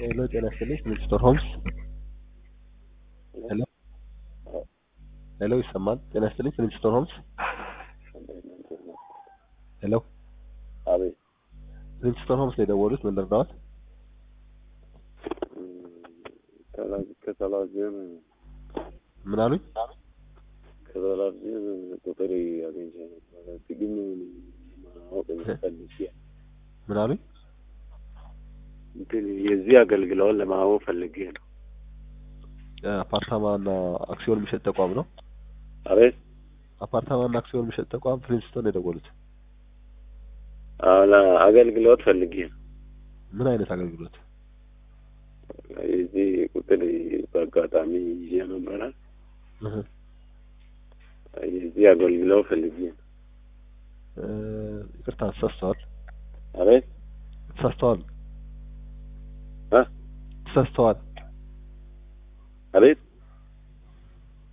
ሄሎ ጤና ይስጥልኝ ሚስተር ሆምስ ሄሎ ሄሎ ይሰማል ጤና ይስጥልኝ ሚስተር ሆምስ ሄሎ አቤት ሚስተር ሆምስ ነው የደወሉት ምን ልርዳዎት ከተላዚየም ምን አሉኝ ከተላዚየም ቁጥር አግኝቼ ነበረ ግን ማወቅ ፈልጌ ምን አሉኝ እንትን የዚህ አገልግሎት ለማወቅ ፈልጌ ነው። አፓርታማ እና አክሲዮን የሚሸጥ ተቋም ነው አቤት አፓርታማ እና አክሲዮን የሚሸጥ ተቋም ፕሪንስቶን ነው የደወሉት አሁን አገልግሎት ፈልጌ ነው። ምን አይነት አገልግሎት የዚህ ቁጥር በአጋጣሚ ይዤ ነበረ። እህ የዚህ አገልግሎት ፈልጌ ነው። እ ይቅርታ ተሳስተዋል አቤት ተሳስተዋል እ ተሳስተዋል አቤት